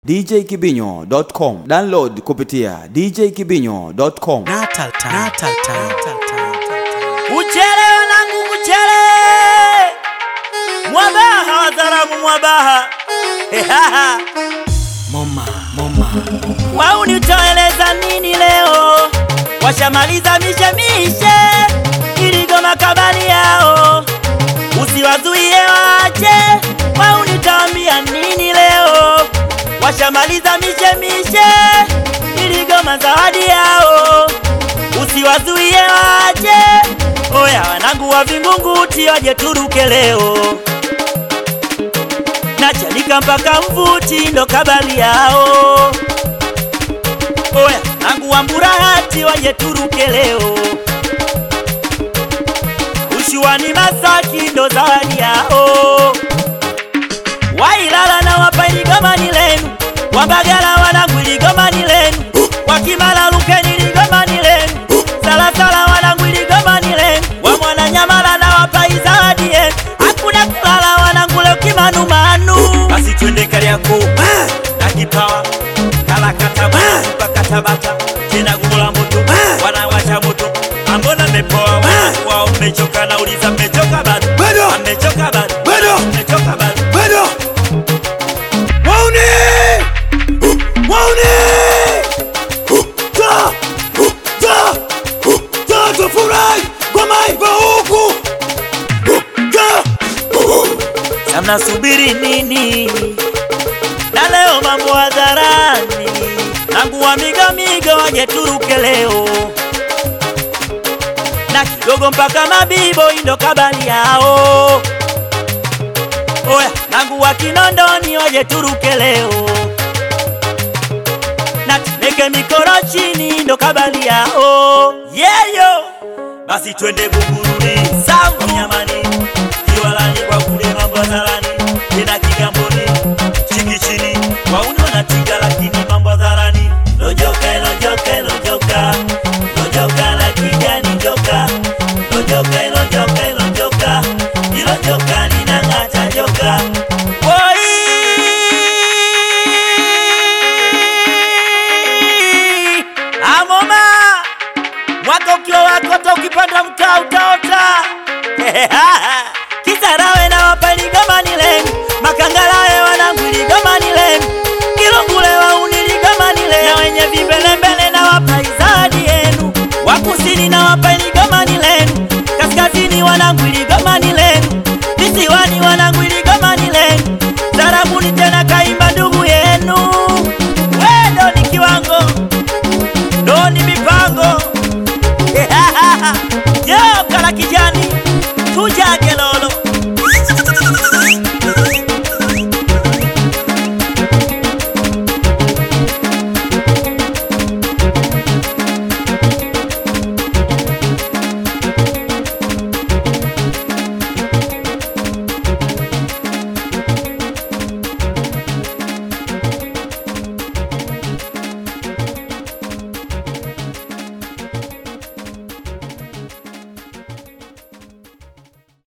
djkibinyo.com. Download kupitia djkibinyo.com. Natal time. Natal time. Natal time. Uchele wanangu, uchele mwabaha, wazaramu mwabaha Hehaha. Moma, moma. wau nitoeleza nini leo? Washamaliza mishemishe iligoma kabali yao, usiwazuie waache. Wau nitaambia nini leo? Washamaliza mishemishe iligoma zawadi yao, usiwazuie waache. Oya wanangu wa Vingunguti waje turuke leo, nachanika mpaka mvuti ndo kabali yao. Oya nangu wa Mburahati waje turuke leo, ushuani Masaki ndo zawadi yao. Wailala na wapa iligomani lenu, Wambagala wanangu iligomani lenu, Wakimala Lukeni iligomani lenu, Salasala wanangu iligomani lenu, wa Mwananyamala na wapa izawadi yenu, hakuna kulala wanangu leo kimanumanu. Basi twende Kariakoo na Kipawa kalakata mpaka Tabata tena gumola moto wanawasha moto ambona mepoa wanangu wao mmechoka nauliza mmechoka bado Bado. mmechoka bado Bado. mmechoka bado Bado. Wauni! Wauni! Ta! Ta! Ta tufurahi kwa maiva huku. Ta! na mnasubiri nini? Na leo mambo hadharani, nangu wa migamiga waje turuke leo, na kidogo mpaka mabibo indo kabali yao. Oya, nangu wa Kinondoni waje turuke leo, na tumeke mikoro chini ndo kabali yao. Yeyo, basi twende Buguruni, Sambu, Nyamani, Kiwalani kwa kule mambo hadharani, tena Kigamboni, Chikichini, wauni wanatinga lakini mambo hadharani. Lojoka, lojoka, lojoka, lojoka la kijani joka, lojoka, lojoka, lojoka, ilo joka linang'ata joka. Oi! Amoma! mwaka ukiwa wakota ukipanda mtaa utaota kisarawe na wapani gamani lenu makangalawe wanangwili gamani lenu kilungule waunili gamani lenu na wenye vimbelembele na wapai zawadi yenu wakusini na wapani gamani lenu kaskazini wanangwili gamani lenu visiwani wanangwili gamani lenu zarabuni tena kaimba ndugu yenu wendo ni kiwango ndo ni mipango Yo, kala kijani tujage lolo